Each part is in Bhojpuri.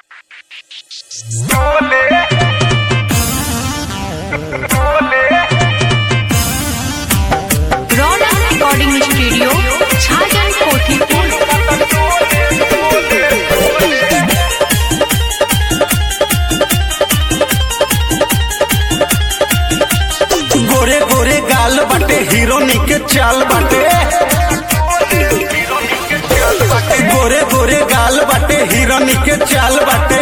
रौनक रिकॉर्डिंग स्टूडियो छाजन कोठी पुल गोरे गोरे गाल बाटे हीरोनी के चाल बाटे गोरे गोरे गाल बाटे हीरोनी के चाल बाटे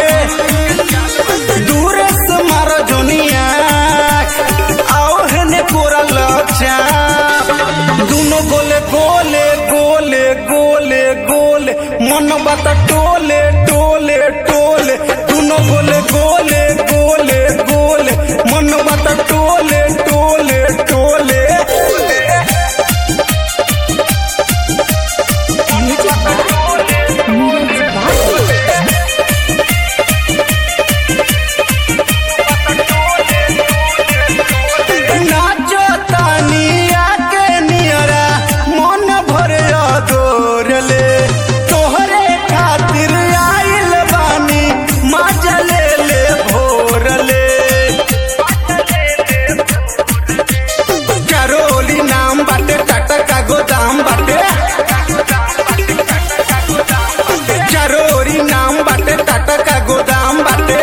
दूरे से मारो जोनिया आओ हने कोरा लचा दोनों गोले गोले गोले गोले गोले मन बात टोले टोले टोले दोनों गोले गोले गोले गोले मन बात टोले टोले टोले नाचो तानिया के नियरा मन भरे अदोरले तोहरे खातिर आइल बानी मजा ले ले भोरले चरोली नाम बाटे टाटा का गोदाम बाटे चरोरी नाम बाटे टाटा का गोदाम बाटे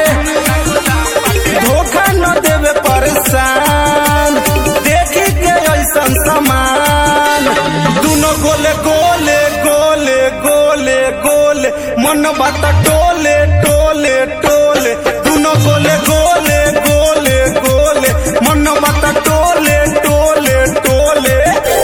धोखा न देवे परेशान देखी के ऐसन सामान दोनों गोले गोले गोले गोले गोले मन बात टोले टोले टोले दोनों गोले गोले गोले गोले मन बात टोले टोले टोले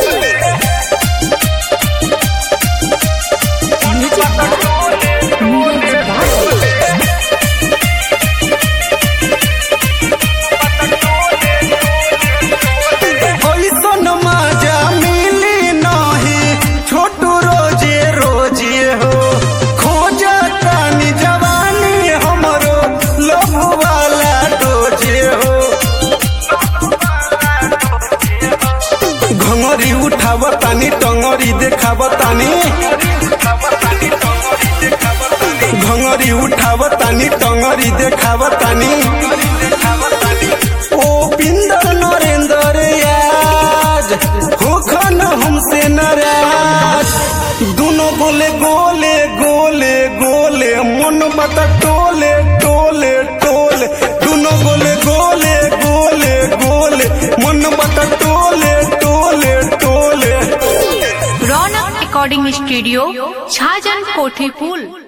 ऐसन मजा मिली नहीं छोटू रोजे रोजे हो खोज तानी जवानी हमरो लोभ वाला डोजे हो घंगरी उठाव तानी टंगरी देखाव तानी घंगरी उठाव तानी टंगरी देखाव तानी ओ बिंदर नरेंद्र याज होखन हमसे नाराज दोनों गोले गोले गोले गोले मन बता टोले टोले टोले दोनों गोले गोले गोले गोले मन बता टोले टोले टोले रौनक रिकॉर्डिंग स्टूडियो छाजन कोठी पुल